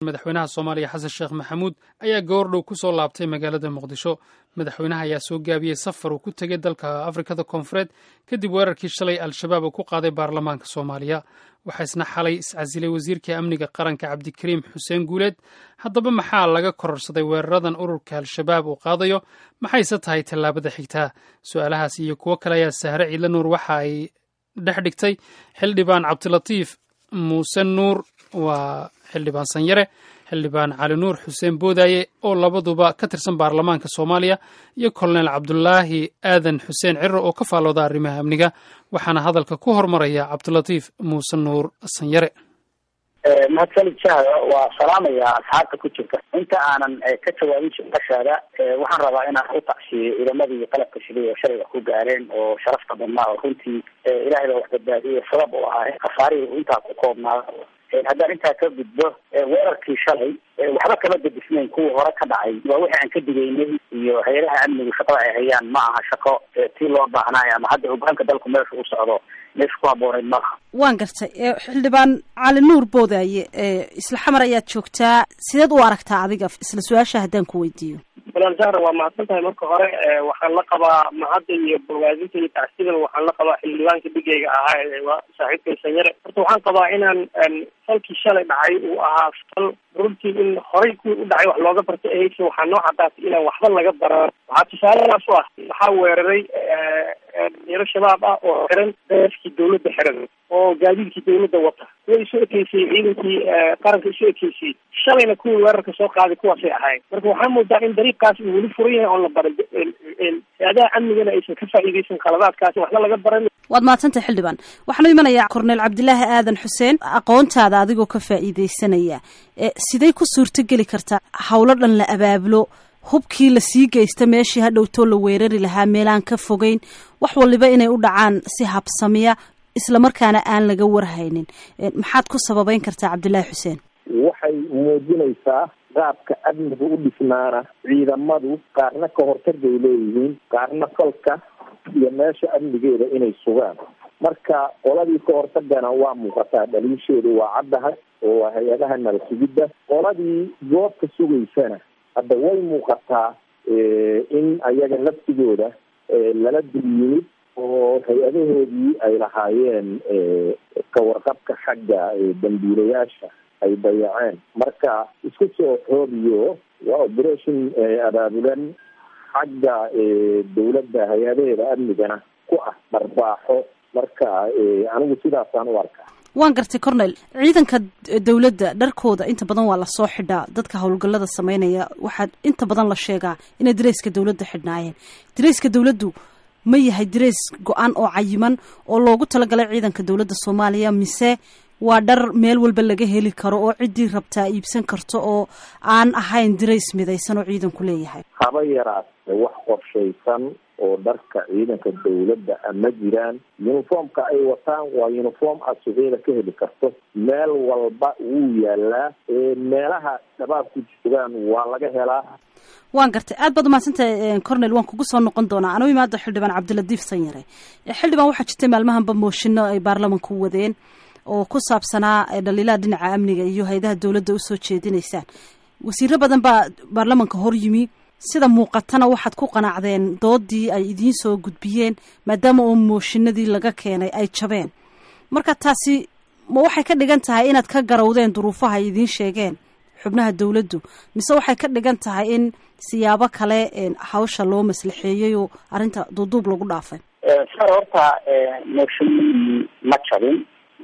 madaxweynaha soomaaliya xasan sheekh maxamuud ayaa goordhow ku soo laabtay magaalada muqdisho madaxweynaha ayaa soo gaabiyey safar uu ku tegey dalka afrikada koonfureed kadib weerarkii shalay al-shabaab uu ku qaaday baarlamaanka soomaaliya waxaa isna xalay iscasilay wasiirka amniga qaranka cabdikariim xuseen guuleed haddaba maxaa laga kororsaday weeraradan ururka al-shabaab uu qaadayo maxayse tahay tallaabada xigtaa su-aalahaas iyo kuwo kale ayaa sahre ciidla nuur waxa ay dhex dhigtay xildhibaan cabdilatiif muuse nuur waa xildhibaan sanyare xildhibaan cali nuur xuseen boodaaye oo labaduba ka tirsan baarlamaanka soomaaliya iyo kolonel cabdulaahi aadan xuseen cirro oo ka faallooda arrimaha amniga waxaana hadalka ku hormaraya cabdilatiif muuse nuur sanyare mahadsanid jahda waa salaamaya asxaabta ku jirta inta aanan ka jawaabin su-aashaada waxaan rabaa inaan u tacsiiyo ciidamadii qalabka shiday oo shalayga ku gaareen oo sharafta badnaa oo runtii ilaahay baa wax badbaadiyay sabab u ahaa khasaarihii uu intaa ku koobnaado haddaan intaa ka gudbo weerarkii shalay waxba kama bedisnayn kuwa hore ka dhacay waa wixii aan ka digaynay iyo hay-adaha amnigu shaqada ay hayaan ma aha shaqo tii loo baahnaayo ama hadda hogaanka dalku meesha u socdo meesha ku habooneyd maaha waan gartay xildhibaan cali nuur boodaaye isla xamar ayaad joogtaa sideed u aragtaa adiga isla su-aasha haddaan ku weydiiyo walaal jahra waa mahadsan tahay marka hore waxaan la qabaa mahadda iyo bogaadinta iyo tacsidan waxaan la qabaa xildhibaanka dhigayga ahaa ee saaxiibkay sanyare horta waxaan qabaa inaan falkii shalay dhacay uu ahaa fal runtii in horay kuwii u dhacay wax looga bartay ahayse waxaa noo cadaatay inaan waxba laga baran waxaa tusaaladaas u ah waxaa weeraray dhalinyaro shabaab ah oo xiran daeskii dawladda xiran oo gaadiidkii dawladda wata kuwa isu ekeysayey ciidankii qaranka isu ekeysayey shalayna kuwii weerarka soo qaaday kuwaasay ahayn marka waxaa moodaa in dariiqkaas uu weli furan yahay oon la barin hay-adaha amnigana aysan ka faa'iideysan khaladaadkaasi waxba laga baran waad mahadsantahay xildhibaan waxaanu imanayaa korneel cabdilaahi aadan xuseen aqoontaada adigoo ka faa'iideysanaya sidey ku suurtogeli kartaa howlo dhan la abaabulo hubkii lasii geysta meeshii hadhowtoo la weerari lahaa meelaan ka fogeyn wax waliba inay u dhacaan si habsamiya islamarkaana aan laga warhaynin maxaad ku sababeyn kartaa cabdillaahi xuseen waxay muujinaysaa qaabka amniga u dhisnaana ciidamadu qaarna ka hortagay leeyihiin qaarna falka iyo meesha amnigeeda inay sugaan marka qoladii ka hortagana waa muuqataa dhaliisheedu waa caddahay oo waa hay-adaha nala sugidda qoladii goobta sugaysana hadda way muuqataa in ayaga laftigooda lala dul yimid oo hay-adahoodii ay lahaayeen kawarqabka xagga dambiilayaasha ay dayaceen marka isku soo xoobiyo waa operation abaabulan xagga dawladda hay-adaheeda amnigana ku ah dharbaaxo marka anigu sidaasaan u arkaa waan gartay cornel ciidanka dawladda dharkooda inta badan waa lasoo xidhaa dadka howlgallada sameynaya waxaa inta badan la sheegaa inay dareyska dawladda xidhnaayeen dareyska dawladdu ma yahay dareys go-an oo cayiman oo loogu talagalay ciidanka dawladda soomaaliya mise waa dhar meel walba laga heli karo oo ciddii rabtaa iibsan karto oo aan ahayn dareys midaysan oo ciidanku leeyahay haba yaraate wax qorshaysan oo dharka ciidanka dawladda ma jiraan uniformka ay wataan waa uniform aad suuqyada ka heli karto meel walba wuu yaalaa meelaha shabaabku joogaan waa laga helaa waan gartay aad baad umahadsantahay cornel waan kugu soo noqon doonaa anuu imaado xildhibaan cabdiladiif sanyare xildhibaan waxaa jirtay maalmahanba mooshinno ay baarlamanku wadeen oo ku saabsanaa dhaliilaha dhinaca amniga iyo hay-adaha dawladda usoo jeedinaysaan wasiiro badan baa baarlamanka hor yimi sida muuqatana waxaad ku qanacdeen doodii ay idiin soo gudbiyeen maadaama oo mooshinadii laga keenay ay jabeen marka taasi ma waxay ka dhigan tahay inaad ka garawdeen duruufaha ay idiin sheegeen xubnaha dawladdu mise waxay ka dhigan tahay in siyaabo kale hawsha loo maslaxeeyey oo arrinta duuduub lagu dhaafay sar horta mooshinadii ma jabin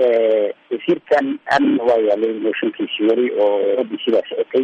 wasiirkan amni waa yaalay mooshinkiisii weli oo radii baa socotay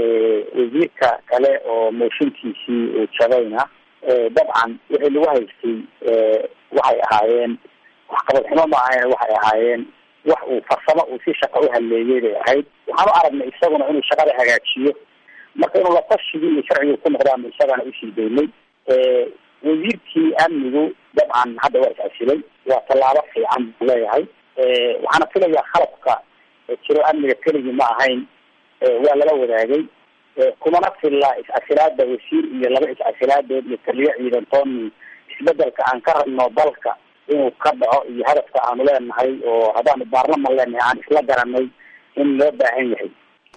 wasiirka kale oo mooshinkiisii uu jabayna dabcan wixii lagu haystay waxay ahaayeen waxqabad xumo ma ahayn waxay ahaayeen wax uu farsamo uu si shaqa u haleeyay bay ahayd waxaan u aragnay isaguna inuu shaqada hagaajiyo marka inuu latashigii iyo sharcigu ku noqdaanu isagana usii daynay wasiirkii amnigu dabcan hadda waa is-asilay waa tallaabo fiican buu leeyahay waxaana filayaa khalabka jiro amniga keligii ma ahayn waa lala wadaagay kumana filla is-casilaada wasiir iyo laba is-casilaadood iyo taliyo ciidantooni isbedelka aan ka rabno dalka inuu ka dhaco iyo hadafka aanu leenahay oo haddaanu baarlaman leenahay aan isla garanay in loo baahan yahay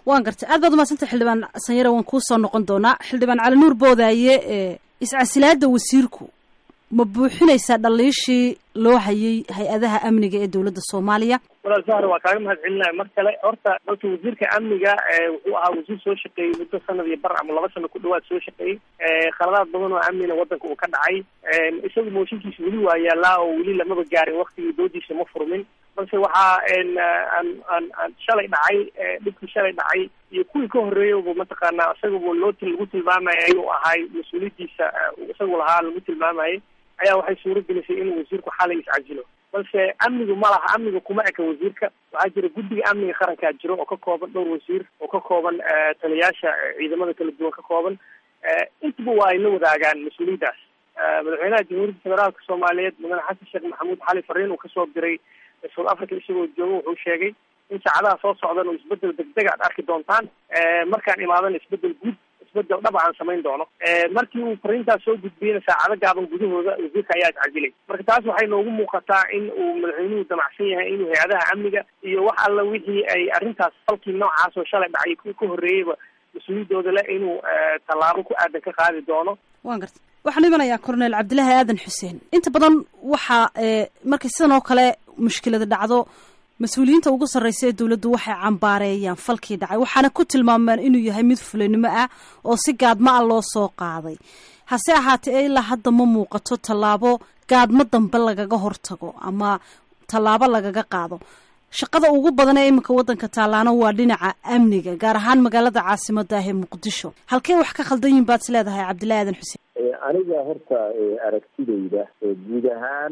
waan gartay aad baad umadsantay xildhibaan sanyare waan kuu soo noqon doonaa xildhibaan cali nuur boodaaye iscasilaada wasiirku ma buuxinaysaa dhaliishii loo hayay hay-adaha amniga ee dowladda soomaaliya walaal sahar waa kaaga mahad celinaya mar kale horta horta wasiirka amniga wuxuu ahaa wasiir soo shaqeeyey muddo sanad iyo bar ama laba sano ku dhawaad soo shaqeeyey khaladaad badan oo amnina wadanka uu ka dhacay isagu mooshinkiisa weli waa yaalaa oo weli lamaba gaarin waktigii doodiisa ma furmin balse waxaa aan aan aan shalay dhacay dhibkii shalay dhacay iyo kuwii ka horreeyaba mataqaanaa isagaba loo lagu tilmaamaya inuu ahay mas-uuliyadiisa isagu lahaa lagu tilmaamayay ayaa waxay suuro gelisay inuu wasiirku xalay iscasilo balse amnigu ma laha amniga kuma eka wasiirka waxaa jira guddiga amniga qarankaa jiro oo ka kooban dhowr wasiir oo ka kooban taliyaasha ciidamada kala duwan ka kooban intaba waa ay la wadaagaan mas-uuliyaddaas madaxweynaha jamhuuriyadda federaalka soomaaliyeed mudane xasan sheekh maxamuud xali fariin uu kasoo diray south africa isagoo jooga wuxuu sheegay in saacadaha soo socdan oo isbedel degdeg aad arki doontaan markaan imaadana isbedel guud isbedel dhaba aan samayn doono markii uu fariintaas soo gudbiyeyna saacado gaaban gudahooda wasiirka ayaa iscajilay marka taas waxay noogu muuqataa in uu madaxweynuhu damacsan yahay inuu hay-adaha amniga iyo wax alla wixii ay arrintaas falkii noocaas oo shalay dhacay ku ka horreeyeyba mas-uuliyaddooda le inuu tallaabo ku aadan ka qaadi doono waan gartay waxaan imanayaa cornel cabdilaahi aadan xuseen inta badan waxaa markay sidan oo kale mushkilada dhacdo mas-uuliyiinta ugu sarreysa ee dowladdu waxay cambaareeyaan falkii dhacay waxaana ku tilmaamaan inuu yahay mid fulanimo ah oo si gaadma ah loo soo qaaday hase ahaatee ilaa hadda ma muuqato tallaabo gaadmo dambe lagaga hortago ama tallaabo lagaga qaado shaqada ugu badan ee iminka waddanka taallaana waa dhinaca amniga gaar ahaan magaalada caasimada ah ee muqdisho halkee wax ka khaldan yihin baad is leedahay cabdillahi aadan xuseen aniga horta aragtidayda guud ahaan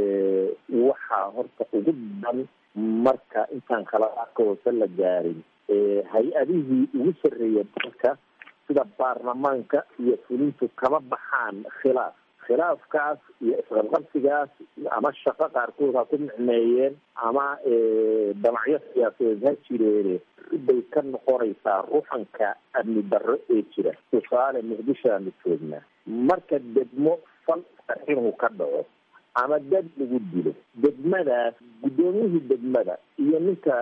waxaa horta ugu badan marka intaan khaladaadka hoose la gaarin hay-adihii ugu sarreeya dalka sida baarlamaanka iyo fulintu kama baxaan khilaaf khilaafkaas iyo isqabqabsigaas ama shaqo qaarkood ha ku micneeyeen ama damacyo siyaasadeed ha jireene bay ka noqonaysaa ruxanka amni darro ee jira tusaale muqdisho aanu joognaa marka degmo fal inuu ka dhaco ama dad lagu dilo degmadaas guddoomiyihii degmada iyo ninka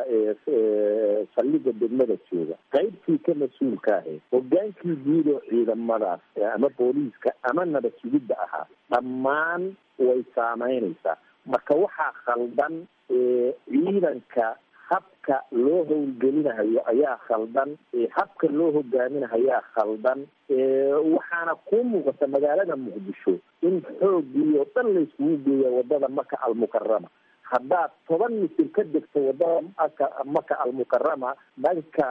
saldhiga degmada jooga qaybtii ka mas-uulka ahayd hogaankii guud oo ciidamadaas ama booliiska ama nabad sugidda ahaa dhammaan way saameynaysaa marka waxaa khaldan ciidanka habka loo howlgelinahayo ayaa khaldan habka loo hogaaminahayaa khaldan waxaana kuu muuqata magaalada muqdisho in xoogii oo dhan layskugu geeya wadada maka almukarama haddaad toban mitir ka degto wadada maka maka almukarama dhanka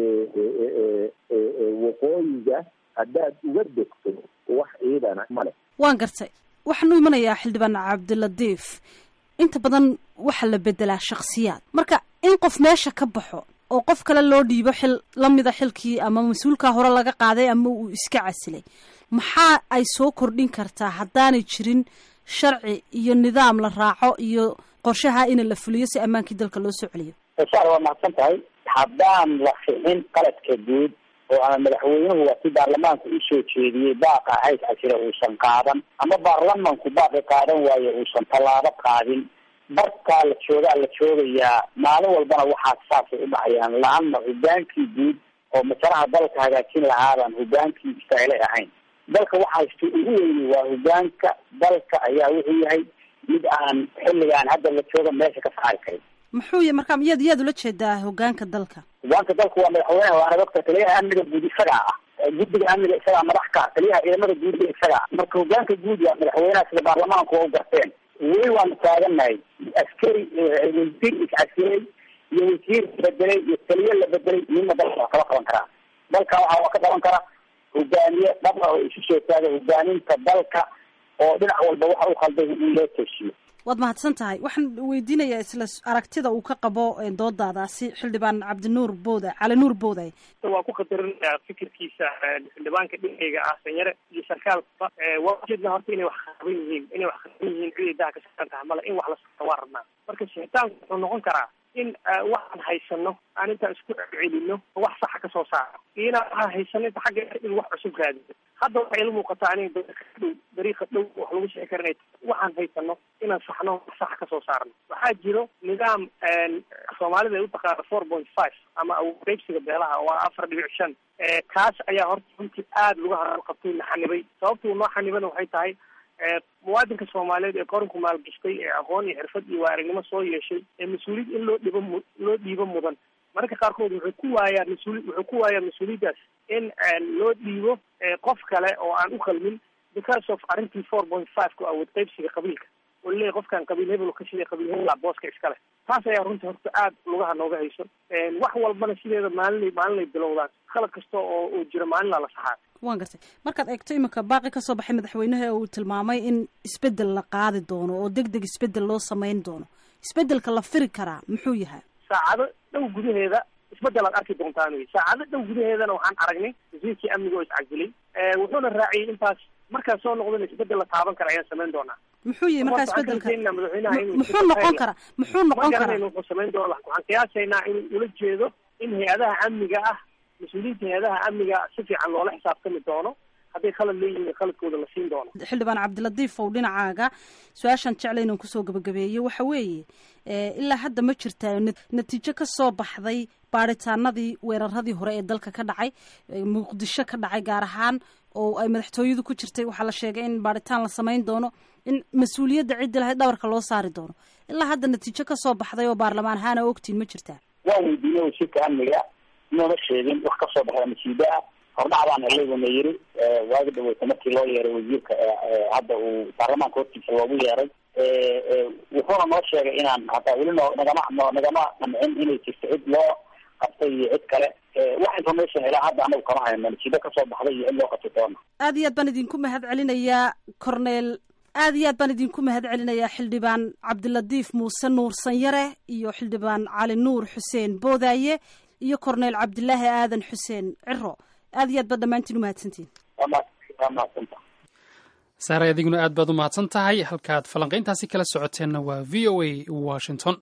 waqooyiga haddaad uga degto wax ciidana male waan gartay waxaan u imanayaa xildhibaan cabdilatiif inta badan waxaa la bedelaa shaksiyaad marka in qof meesha ka baxo oo qof kale loo dhiibo xil lamida xilkii ama mas-uulkaa hore laga qaaday ama uu iska casilay maxaa ay soo kordhin kartaa haddaanay jirin sharci iyo nidaam la raaco iyo qorshaha in la fuliyo si ammaankii dalka loo soo celiyo saar waa mahadsan tahay haddaan la fixin qaladka guud oo ama madaxweynuhu waa si baarlamaanku usoo jeediyey baaqa hays casira uusan qaadan ama baarlamanku baaqi qaadan waayo uusan tallaabo qaadin barkaa la joogaa la joogayaa maalin walbana waxaa saasay u dhacayaan la-anna hogaankii guud oo masalaha dalka hagaajin lahaabaan hogaankii istailay ahayn dalka waxa haysta ugu weyni waa hogaanka dalka ayaa wuxuu yahay mid aan xilligaan hadda la jooga meesha ka saari karin muxuu y marka yaad yaad ula jeedaa hogaanka dalka hogaanka dalka waa madaxweyneha waana doctor taliyaha amniga guud isagaa ah guddiga amniga isagaa madax ka taliyaha ciidamada guud isagaa marka hogaanka guud waa madaxweynaha sida baarlamaanku waa u garteen weli waanu taagannahay askari wasiir iscasilay iyo wasiir bedelay iyo taliye la bedelay midna dalka waa kala qaban karaa dalka waxa waa ka qaban kara hogaamiye dhaba oo isu soo taaga hogaaminta dalka oo dhinac walba waxa u khalday in loo toosiyo waad mahadsan tahay waxaan weydiinayaa isla aragtida uu ka qabo doodaadaasi xildhibaan cabdinuur booda cali nuur booday waa ku khatarinaya fikirkiisa xildhibaanka dhinayga ah sanyare iyo sarkaalkaba waa ujeedna horta inay wax qaban yihiin inay wax qaban yihiin ciday daha ka saaran tahay male in wax la sota waa rabnaa marka sixitaanku wuxuu noqon karaa in waxaan haysano aan intaan isku celino wax saxa kasoo saaro iyo inaan waxaan haysano inta xagga in wax cusub raadino hadda waxay ila muuqataa aniga dariiqa dhow dariiqa dhow wax lagu sheegi karinay waxaan haysano inaan saxno wax saxa kasoo saarno waxaa jiro nidaam soomaalida ay utaqaana four point five ama awoodqeybsiga beelaha waa afar dhibic shan kaas ayaa horta runtii aada lagu hadalqabtay la xanibay sababtuu noo xanibana waxay tahay muwaadinka soomaaliyeed ee qaranku maalgashtay ee aqoon iyo xirfad iyo waaragnimo soo yeeshay ee mas-uuliyad in loo dhibo mu loo dhiibo mudan mararka qaarkood wuxuu ku waayaa mas-uuli wuxuu ku waayaa mas-uuliyaddaas in loo dhiibo qof kale oo aan u qalmin because of arrintii four point five ku awood qaybsiga qabiilka oo laleeyahy qofkan qabiil hebel ka shiday qabiil hebela booska iskale taas ayaa runtii horta aada lugaha nooga hayso wax walbana sideeda maalinay maalinay bilowdaan khalad kasta oo uu jiro maalinlaa la saxaa waan gartay markaad eegto iminka baaqi ka soo baxay madaxweynaha uu tilmaamay in isbeddel la qaadi doono oo deg deg isbeddel loo samayn doono isbeddelka la firi karaa muxuu yahay saacado dhow gudaheeda isbeddel aad arki doontaan wey saacado dhow gudaheedana waxaan aragnay wasiirkii amniga oo iscasilay wuxuuna raaciyey intaas markaan soo noqdana isbeddel la taaban kara ayaan samayn doonaa muxuu yihi markaa isbedelka madaxweynaha muxuu noqon karaa muxuu noqon karaa wuxuu samayn doona waxaan qiyaasaynaa inuu ula jeedo in hay-adaha amniga ah mas-uuliyiinta hay-adaha amniga si fiican loola xisaabtami doono hadday khalad leeyihiin khaladkooda la siin doono xildhibaan cabdilatiif ow dhinacaaga su-aashaan jeclay inaan kusoo gabagabeeyey waxa weeye ilaa hadda ma jirtaa natiijo ka soo baxday baaritaanadii weeraradii hore ee dalka ka dhacay muqdisho ka dhacay gaar ahaan oo ay madaxtooyadu ku jirtay waxaa la sheegay in baaritaan la samayn doono in mas-uuliyadda ciddi lahayd dhabarka loo saari doono ilaa hadda natiijo ka soo baxday oo baarlamaan ahaan a ogtiin ma jirtaa waa weydiinay wasiirka amniga inooma sheegin wax ka soo baxda masiibo ah hordhac baan helay yiri waagi dhaweyta markii loo yeeray wasiirka hadda uu baarlamaanka hortiisa loogu yeeray wuxuuna noo sheegay inaan hataa weli no nagama nagama qancin inay jirto cid loo qabtay iyo cid kale wax information ilaa hadda anagu kama hayno masiibo kasoo baxday iyo cid loo qabtay doona aad iyo aad baan idinku mahad celinayaa corneel aad iyo aad baan idinku mahad celinayaa xildhibaan cabdilatiif muuse nuur sanyare iyo xildhibaan cali nuur xuseen boodaaye iyo corneel cabdilaahi aadan xuseen ciro aad iyo aad baad dhammaantiin umahadsantiin waa mahadsanta saare adiguna aad baad u mahadsan tahay halkaad falanqayntaasi kala socoteenna waa v o a washington